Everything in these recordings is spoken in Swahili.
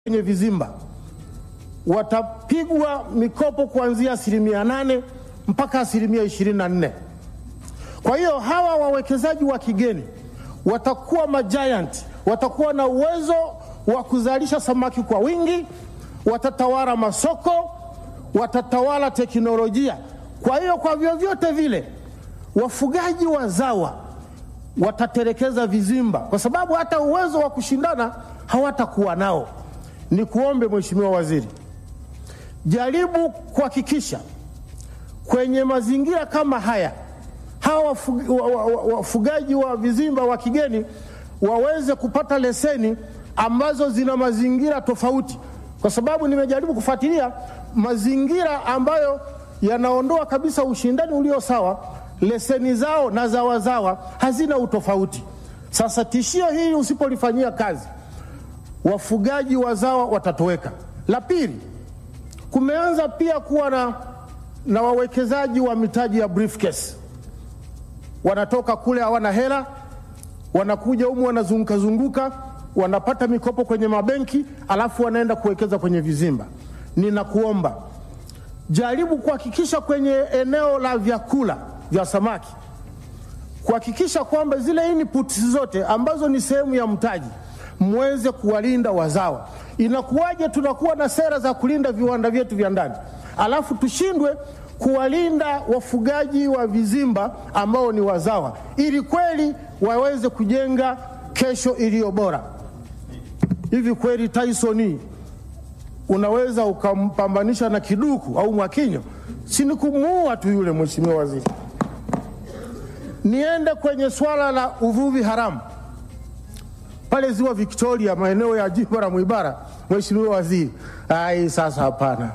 kwenye vizimba watapigwa mikopo kuanzia asilimia nane mpaka asilimia ishirini na nne. Kwa hiyo hawa wawekezaji wa kigeni watakuwa majiant, watakuwa na uwezo wa kuzalisha samaki kwa wingi, watatawala masoko, watatawala teknolojia. Kwa hiyo kwa vyovyote vile wafugaji wazawa wataterekeza vizimba, kwa sababu hata uwezo wa kushindana hawatakuwa nao. Ni kuombe Mheshimiwa Waziri, jaribu kuhakikisha kwenye mazingira kama haya hawa wafugaji wa, wa, wa, wafugaji wa vizimba wa kigeni waweze kupata leseni ambazo zina mazingira tofauti, kwa sababu nimejaribu kufuatilia mazingira ambayo yanaondoa kabisa ushindani ulio sawa. Leseni zao na za wazawa hazina utofauti. Sasa tishio hili usipolifanyia kazi, wafugaji wazawa watatoweka. La pili, kumeanza pia kuwa na, na wawekezaji wa mitaji ya briefcase wanatoka kule hawana hela, wanakuja humu wanazunguka zunguka, wanapata mikopo kwenye mabenki, alafu wanaenda kuwekeza kwenye vizimba. Ninakuomba jaribu kuhakikisha kwenye eneo la vyakula vya samaki, kuhakikisha kwamba zile inputs zote ambazo ni sehemu ya mtaji mweze kuwalinda wazawa. Inakuwaje tunakuwa na sera za kulinda viwanda vyetu vya ndani, alafu tushindwe kuwalinda wafugaji wa vizimba ambao ni wazawa, ili kweli waweze kujenga kesho iliyo bora. Hivi kweli Tyson unaweza ukampambanisha na kiduku au Mwakinyo? Si ni kumuua tu yule, Mheshimiwa Waziri. Niende kwenye swala la uvuvi haramu pale ziwa Victoria, maeneo ya jimbo la Mwibara. Mheshimiwa Waziri, ai, sasa hapana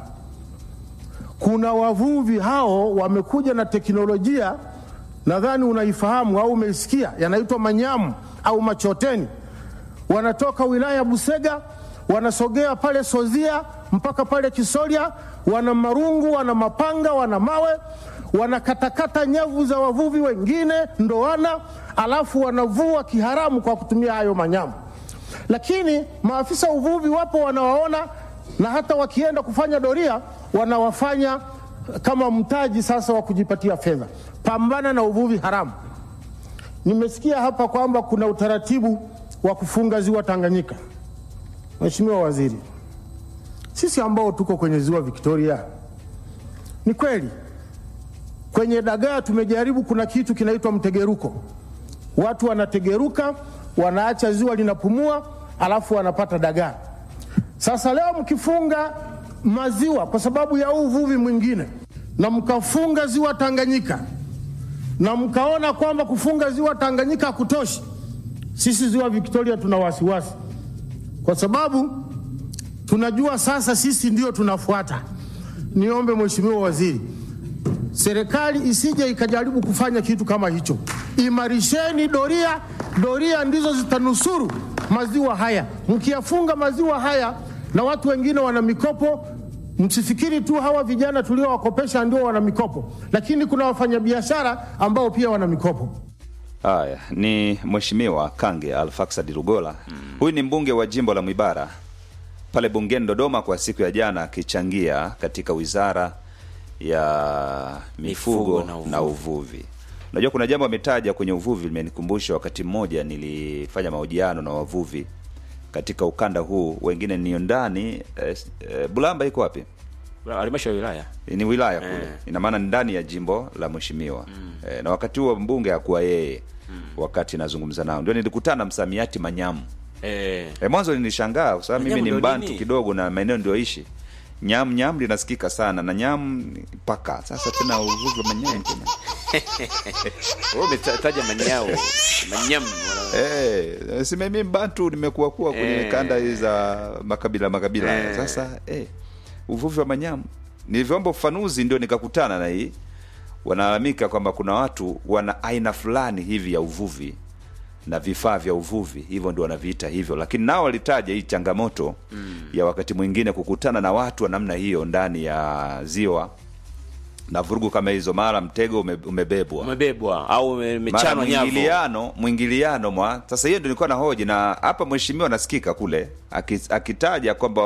kuna wavuvi hao wamekuja na teknolojia, nadhani unaifahamu au umeisikia, yanaitwa manyamu au machoteni. Wanatoka wilaya ya Busega wanasogea pale Sozia mpaka pale Kisoria, wana marungu, wana mapanga, wana mawe, wanakatakata nyavu za wavuvi wengine ndoana, alafu wanavua kiharamu kwa kutumia hayo manyamu. Lakini maafisa uvuvi wapo wanawaona, na hata wakienda kufanya doria wanawafanya kama mtaji sasa wa kujipatia fedha. Pambana na uvuvi haramu. Nimesikia hapa kwamba kuna utaratibu wa kufunga ziwa Tanganyika. Mheshimiwa Waziri, sisi ambao tuko kwenye ziwa Victoria, ni kweli kwenye dagaa tumejaribu, kuna kitu kinaitwa mtegeruko. Watu wanategeruka, wanaacha ziwa linapumua, alafu wanapata dagaa. Sasa leo mkifunga maziwa kwa sababu ya uvuvi mwingine na mkafunga ziwa Tanganyika na mkaona kwamba kufunga ziwa Tanganyika hakutoshi, sisi ziwa Victoria tuna wasiwasi, kwa sababu tunajua sasa sisi ndio tunafuata. Niombe Mheshimiwa Waziri, serikali isije ikajaribu kufanya kitu kama hicho. Imarisheni doria, doria ndizo zitanusuru maziwa haya. Mkiyafunga maziwa haya na watu wengine wana mikopo Msifikiri tu hawa vijana tuliowakopesha ndio wana mikopo, lakini kuna wafanyabiashara ambao pia wana mikopo. Haya ni Mheshimiwa Kange Alfaksad Lugola. Huyu ni mbunge wa jimbo la Mwibara pale bungeni Dodoma kwa siku ya jana, akichangia katika wizara ya mifugo, Mifugo na uvuvi. na uvuvi. Unajua kuna jambo ametaja kwenye uvuvi limenikumbusha, wakati mmoja nilifanya mahojiano na wavuvi katika ukanda huu, wengine ni ndani eh, eh, Bulamba iko wapi? halmashauri ya wilaya ni wilaya kule Eh. ina maana ni ndani ya jimbo la mheshimiwa eh, na wakati huo mbunge hakuwa yeye wakati nazungumza nao ndio nilikutana msamiati manyamu eh, eh, mwanzo nilishangaa kwa sababu mimi Manyamu ni ndio mbantu nini? kidogo na maeneo ndioishi nyam nyam linasikika sana na nyam ni paka sasa tena uvuvi wa manyamu tena wewe umetaja manyao manyamu wana- Eh, si mimi mbantu nimekuwa kuwa kwenye Eh. kanda hizi za makabila makabila Eh. sasa eh, uvuvi wa manyamu nilivyoomba ufafanuzi ndio nikakutana na hii wanalalamika kwamba kuna watu wana aina fulani hivi ya uvuvi na vifaa vya uvuvi hivyo ndio wanaviita hivyo lakini nao walitaja hii changamoto mm. ya wakati mwingine kukutana na watu wa namna hiyo ndani ya ziwa na vurugu kama hizo, mara mtego ume, umebebwa umebebwa au ume- mara umechanwa nyavu mwingiliano mwingiliano mwa sasa. Hiyo ndio nilikuwa na hoji, na hapa mheshimiwa nasikika kule aki- akitaja kwamba